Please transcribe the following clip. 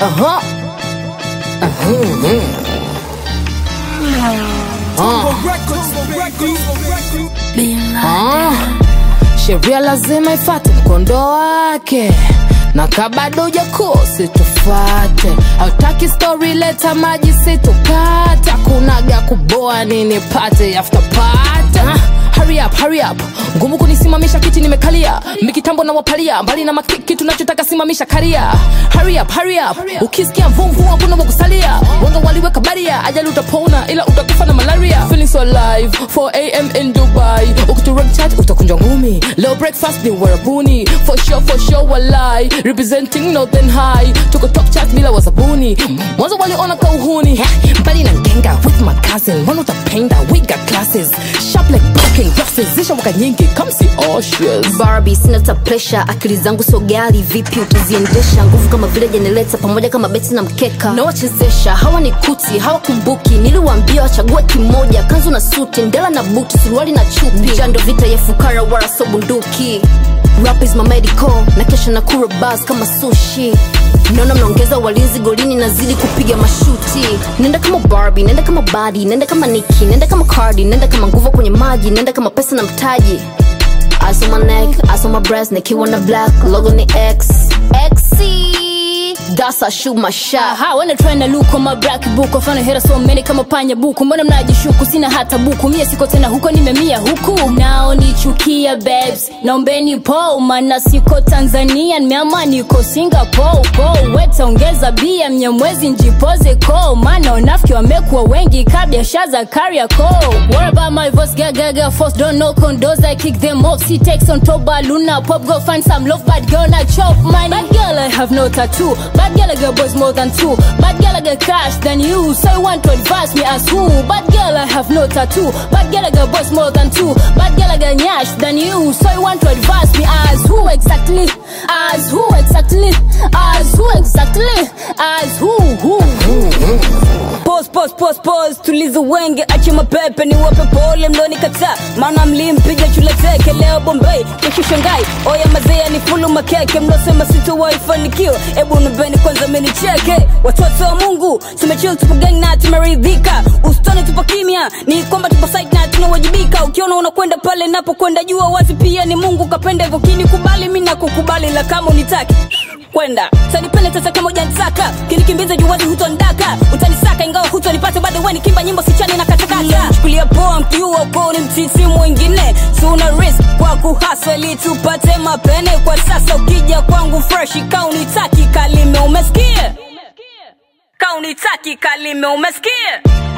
Aha. Ah. Sheria lazima ifate mkondo wake na kabado ujakosi tufate hautaki story leta maji situkata kunaga kuboa nini pate after pate ah. Hurry up, hurry up. Ngumu kunisimamisha kiti nimekalia mikitambo na wapalia mbali na makiki tunachotaka simamisha karia hurry up, hurry up. ukisikia mvumvu hakuna wakusalia wanga waliweka baria ajali utapona ila utakufa na malaria feeling so alive 4am in dubai ukiturek chat utakunjwa ngumi leo breakfast ni warabuni for sure, for sure walai representing northern high tuko top chat bila wasabuni mwanzo waliona kauhuni Heh, mbali na ngenga with my cousin mbona utapenda we got classes sharp like broken glasses zisha waka nyingi come see Oceans Barbie, sina ta pressure, akili zangu so gali, vipi utaziendesha? Nguvu kama vile jenereta, pamoja kama beti na mkeka, nawachezesha hawa ni kuti, hawakumbuki. Niliwaambia wachague kimoja, kanzu na suti, ndela na buti, suruali na chupi. Jando vita ya fukara, wala so bunduki. Rap is my medical, na kesha na kura bars kama sushi naona mnaongeza walinzi golini nazidi kupiga mashuti nenda kama Barbie, nenda kama badi nenda kama Nicki, nenda kama Cardi, nenda kama nguvu kwenye maji nenda kama pesa na mtaji Eyes on my neck, eyes on my breast, nikiwa na black, logo ni X. XC, that's I shoot my shot. Aha, wanna try na look on my black book wafana hera so many kama panya buku mbona mnajishuku sina hata buku mie siko tena huko nimemia huku nao nichukia babes naombeni po mana siko tanzania nimeama niko singapore po wetaongeza bia mnyamwezi njipoze ko maana wanafiki wamekuwa wengi ka biashara za kariako what about my voice gagaga force don't know condos I kick them off she takes on top luna pop go find some love bad girl na chop money bad girl I have no tattoo bad girl I got boys more than two bad girl I got cash than you so you want to advise me as who bad girl I have no tattoo bad girl I got boys more than two bad girl I got nyash than you so you want to advise me as who exactly as who exactly as who exactly as who who Pause, pause, pause, pause, tulize wenge ache mapepe ni wape pole mlonikataa maana mlimpiga chule teke leo bombay kesho shangai oya mazea ni fulu makeke mlosema sitowaifanikiwa ebu nubeni kwanza menicheke watoto wa mungu tumechil tupo gang na tumeridhika usitone tupo kimya ni kwamba tupo site na tunawajibika ukiona unakwenda pale napokwenda jua wazi pia ni mungu kapenda hivyo kini kubali mi nakukubali la kama unitaki kwenda utanipenda tata kama ujanitaka kinikimbiza juwazi hutondaka utanisaka ingawa hutonipata bado weni kimba nyimbo sichani na katakata chukulia poa mkiua uko ni mtiti mwingine tuna risk kwa kuhasa ili tupate mapene kwa sasa ukija kwangu fresh kaunitaki kalime umesikia kaunitaki kalime umesikia